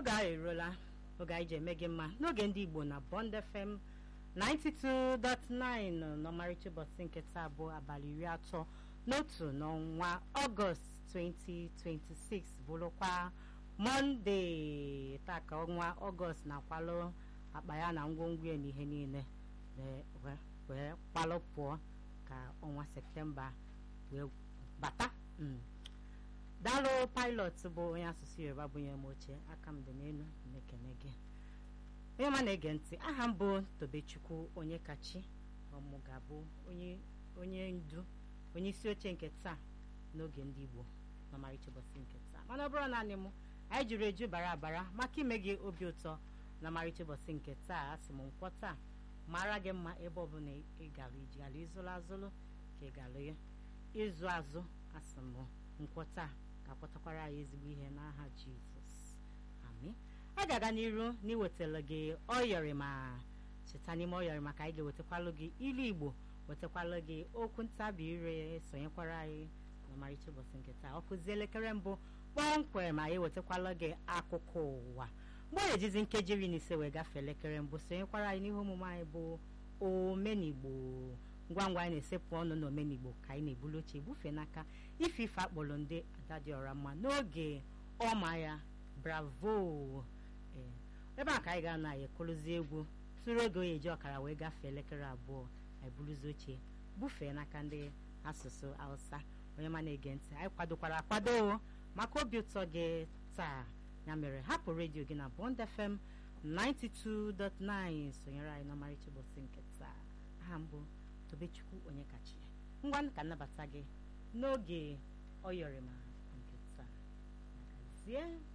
oge ahụ eruola oge anyị ji eme gị mma n'oge ndị igbo na bond fm 92.9 n'ọmarịcha ụbọchị nke taa bụ abalị iri atọ n'otu n'ọnwa ọgọst 2026 bụrụkwa mọnde taa ka ọnwa ọgọst na-akwalụ akpa ya na ngwongwo ya na ihe niile wee kwalụ pụọ ka ọnwa septemba wee bata daalụ pilot bụ onye asụsụ yoruba bụ onye m oche aka m dị n'elu na-ekene gị onye ọma na-ege ntị aha m bụ tobechukwu onye kachi ọmụ ga-abụ onye ndu onye isi oche nke taa n'oge ndị igbo n'ọmarịcha ụbọchị nke taa mana ọ bụrụ naanị m anyị juru eju bara abara maka ime gị obi ụtọ na ọmarịcha ụbọchị nke taa a sị m nkwọ taa mara gị mma ebe ọbụla ị gara iji gara ịzụrụ azụrụ ka ị gara ịzụ azụ asị m nkwọ taa ga-akpọtakwara anyị ezigbo ihe n'aha jizọs amen a ga-aga n'iru n'iwetara gị ọyọrị ma cheta n'ime ọyọrị maka anyị ga-ewetakwalụ gị ilu igbo wetakwalụ gị okwu ntabi ire sonyekwara anyị n'ọmarịcha ụbọchị nke taa ọ kụzi elekere mbụ kpọmkwem anyị ewetakwalụ gị akụkọ ụwa mgbe ọ na-ejizi nkeji iri na ise wee gafee elekere mbụ sonyekwara anyị n'ihe omume anyị bụ omenigbo ngwa ngwa anyị na-esepụ ọnụ na omenigbo ka anyị na-ebulu oche ebufe n'aka ife ife akpọrọ ndị ada dị ọra mma n'oge ọma ya bravo ebe a ka anyị ga-anọ anyị ekụrụzi egwu tụrụ oge onye eji ọkara wee gafee elekere abụọ anyị buruzi oche bufee n'aka ndị asụsụ hausa onye ma na-ege ntị anyị kwadokwara akwado maka obi ụtọ gị taa ya mere hapụ redio gị na bond fm 92.9 sonyere anyị n'ọmarịcha ụbọchị nke taa aha mbụ tobechukwu onye kachi ngwa ka nnabata gị n'oge ọyọrịma nke taa magazie